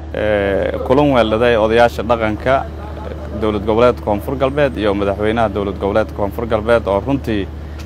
kulan weelada ee odayaasha dhaqanka dowlad goboleedka koonfur galbeed iyo madaxweynaha dowlad goboleedka koonfur galbeed oo runtii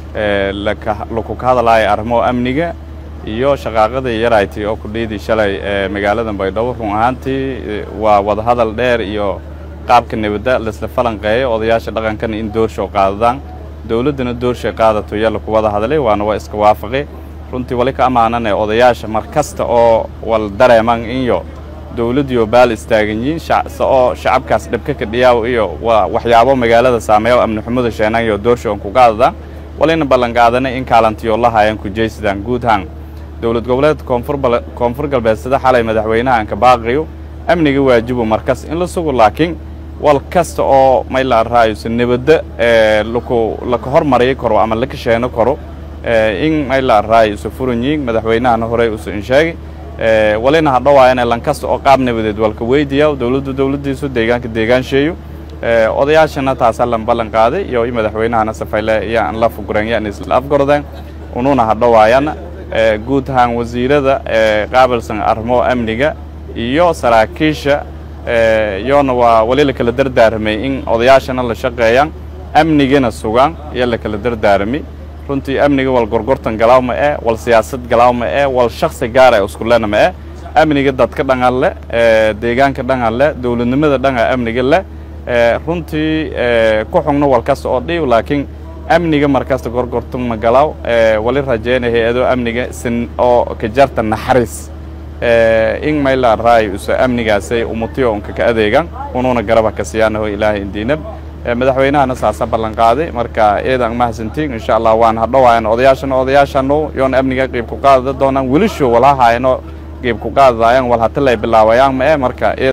laku ka hadlaya arrimo amniga iyo shaqaaqadii yarayti oo kudhiidii shalay ee magaalada baydhabo run ahaantii waa wadahadal dheer iyo qaabka nabadda laisla falanqeeyo odayaasha dhaqankana in doorshow qaadadaan dowladdana doorshay qaadato iyo laku wada hadlay waana waa iska waafaqi runtii wali ka ammaanane odayaasha mar kasta oo wal dareeman iyo dowladdiioo baal istaagan yihiin oo shacabkaas dhibka kadhiyaaw iyo waxyaabo magaalada saameeya amni xumada sheenan iyo doorshowan ku qaadadaan walina ballanqaadanay in kaalantiyo la haayaan kujaysadaan guud ahaan dowlad goboleedka koonfur galbeed sida xalay madaxweynahanka baaqiyo amniga waajibu markas in la sugo laakiin wal kasta oo mayla raayusa nabadda laka hormariyi karo ama laka sheeno karo in mayla raayusa furanyiin madaxweynahana horey usa insheegi walina hadhowaayana lankasta oo qaab nabadeed walka weydiya dowladdu dowladdiisu deegaanka deegaansheeyo odayaashana taasaa lan ballan qaaday iyo madaxweynahana safayle yaan la fugureen yaan isla afgordeen ununa hadhowaayana guud ahaan wasiirada qaabilsan arrimo amniga iyo saraakiisha iyoona waa wali la kala dardaaramay in odayaashana la shaqeeyaan amnigana sugaan iyo la kala dardaaramay runtii amniga wal gorgortan galaaw ma eh wal siyaasad galaaw ma eh wal shaksi gaar ee iskulena ma eh amniga dadka dhangan leh deegaanka dhangan leh dowladnimada dhanga amniga leh runtii ku xugno wal kasta oo dhiib laakiin amniga markasta gorgortan ma galaaw wali rajeena hay-ado amniga sin oo ka jarta naxariis in mayla raay usa amnigaasay umutiyo unka ka adeegan ununa garaba ka siyaanaho ilaahay indiinab madaxweynahana saasa ballan qaaday marka eedan mahadsantiin insha allah waan hadhowaayan odayaashana odayaashano yoona amniga qiib ku qaadada doonaan welisho walahayano qiib ku qaadadayan wal hatalay bilaawayaan ma e marka